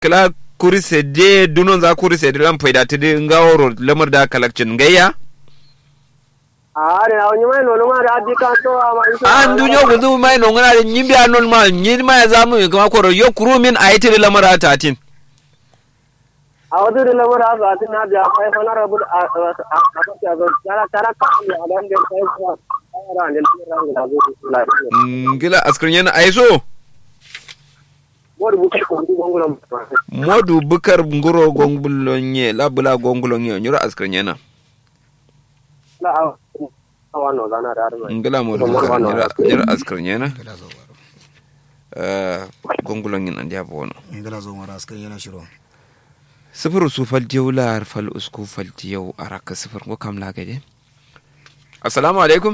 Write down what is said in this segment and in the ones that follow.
kala kuri sede dunon za kuri sede lan faida tidi ngaworo lamar da kalakcin gayya are a wani mai nono ma da adi ka to a ma isa an dunyo guzu mai no ngana da nyimbi anon ma nyi ma ya zamu kuma koro yo kuru min ayiti lamar atatin a wadu da lamar a ga tin na da kai fa na rabu a a a ka ga tara tara ka ni a dan da kai ko ara ne ran da zo la ngila askrin yana aiso wor bu ko ndu gongulo modu bukar nguro gongbulonye labula gongulonye nyura askrin yana la a wano zana da arma ngila modu bukar nyura nyura askrin yana eh gongulonye nan dia bono ngala zo mara askar yana shiro sifir su faltiyau lar fal usku faltiyau araka sifir ko kam lagade assalamu alaikum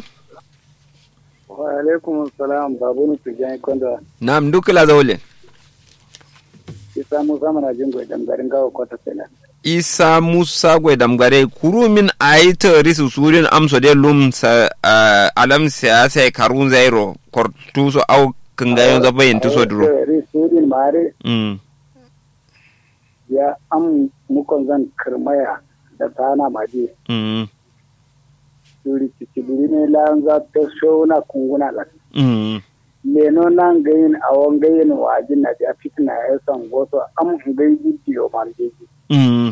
wa alaikum assalam babu ni tujan konda nam dukla zawle isa mu zamana jingo dan garin gawo kwata sela isa musa gwe damgare kuru min ayita risu surin amso de lum sa ah, alam siyasa karun zairo kortuso au kangayon zabayin tuso duro ri sudin mare mm ya am mukon zan kirmaya da tana maje mm suri cicibiri ne lan za ta shona kunguna la mm leno nan gayin awon gayin wajin na da fitna ya san goso am gayi bidiyo marjeji mm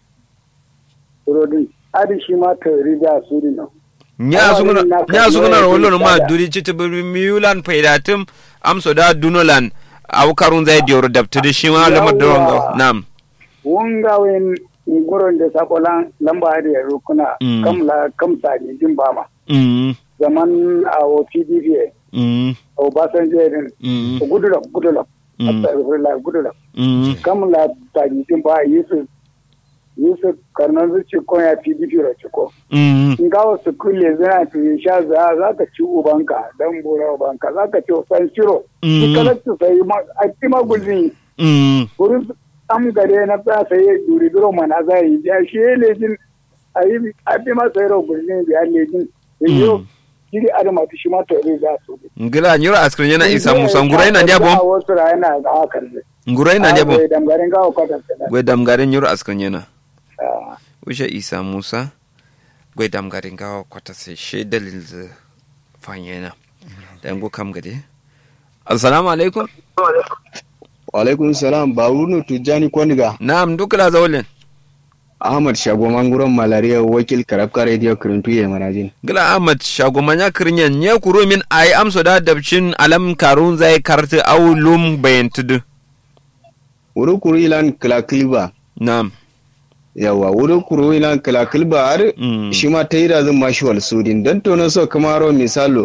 surodin adi shi ma ta rija suri no nya suguna na nya suguna kallo rollo ma ya duri chiti miulan paidatum amso da dunolan au karun zai dioro dabtidi shi ma lamar doronga Yawwa. nam wunga wen nguron da sakolan lamba da rukuna Mm. kam la kam sani din bama mm zaman a o pdp mm o basan jerin mm gudula gudula Mm. astagfirullah gudula mm kam la sani din ba yusuf yusuf karnan zuci ko ya pdp ro ciko mm in ga wasu kulle zana to ya sha za za ka ci ubanka dan bura ubanka za ka ci san shiro Mm. ki kalatu sai ma a ti ma gulzin mm wurin am gare na ta sai duri duro mana za yi ya shi lejin a yi a ti ma sai ro gulzin biya lejin yo kiri adama ti shi ma to ri za su ngila nyura askrin yana isa musa ngurai na ndiabo wasu ra yana ga hakan ne ngurai na ndiabo da garin ga ko ta gwe damgarin nyura askrin yana usha isa musa gwe damgarin gawa kwata sai she dalil z fanyena da ngo kam gade assalamu alaikum Walaikun salam Barunu Tijjani Kwaniga na'am dukla zawlen Ahmad Shago Manguron Malaria wakil Karabka Radio Kirintu ya Manajin. gila ahmad shagomanya kirnyen nye kuro min ay amso da dabcin alam karun zai karti au lum bayantudu Wuri kuru ilan kilakilba. na'am Yawa wuri kuru ilan kilakilba har Mm. shi ma ta yi da zan mashi wal sudin. Don tono so kamaro misalo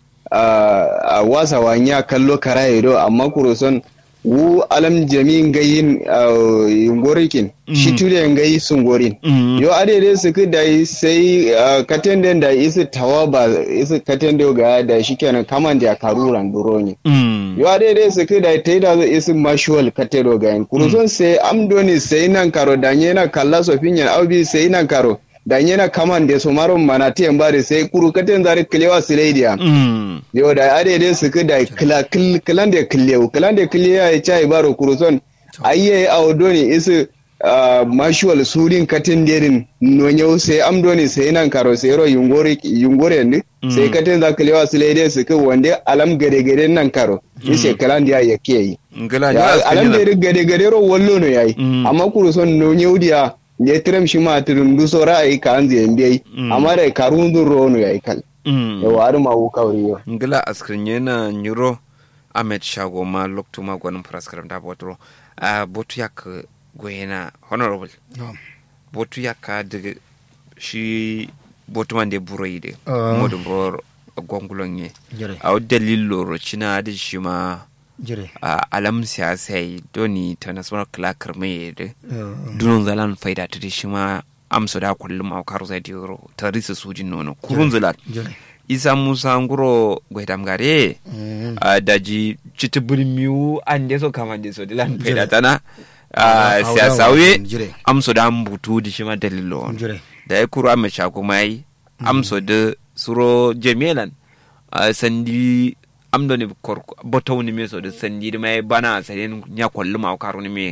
a wasa wanya kallo kara ido amma kuro son wu alam jami'in gayin yungorikin shi Mm. tule gayi sun gorin. Mm. yo adede su ku da sai uh, katenden da isi tawa ba isi katende ga da shi kenan kaman da karuran duroni Mm. yo adede su ku da ta yi da isi mashual katero ga yin kuruson sai amdoni sai nan karo da na kalla sofin yan aubi sai nan karo da na kaman da su maron mana tiyan bari sai kuru katen zari kilewa sileidiya Mm. yo da adede su ku da kila kil kilan da kilewu kilan da kilewa ya chai baro kuruson ayye awdoni isi uh, mashual surin katin derin nonyau sai amdoni sai nan karo sai ro yungore yungore ne Mm. sai katin za kalewa su laide su kai wande alam gade gade nan karo ise kalan dia ya ke yi ngila Ya, nyura alam askrin gade gade gade ro wallo no yayi Mm. amma kuru son nonyau dia ne trem shi ma tirin du so ra'ayi ka an zai mbiyi Mm. amma da karun dun ro no yayi kal Mm. yawa har ma wu kawri yo ngila askrin yana nyuro ahmed shago ma loktu ma gwanin praskaram da botro a botu yak goyena honorable Na'am. botu yakka daga shi botu man de buro yide Ah. modum ro gongulon ye jire a dalil loro cina da shi ma jire a alam siyasa yi doni ta nasarar kilakar mai da Eh, dunon zalan faida ta da shi ma amsa da kullum a karu zai diro ta risa sujin nono kurun zalan jire isa musa nguro gwaidam gare Mm. a daji citi birmiu an de so kama de so dilan faida tana Ah, a siyasa haudawa, we jire amsa da butu da shi ma dalilo jire da ya kuro amma shako mai amso da suro jemelan a sandi amdo ne kor botau ni me so da sandi da mai bana sanin nya kollu ma karo ni me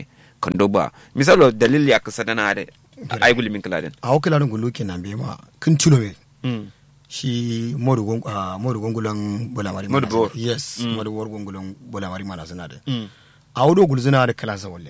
kando ba misalo dalil ya kasa dana da ai gulmin kiladin a wakila dun gulu kenan be ma kin tuno me mm shi modu gon ah, modu gongulan bulamari Modu mana bor. suna- yes Mm. modu bor gongulan bulamari mana suna da mm a wudo gulzuna da kala sa walle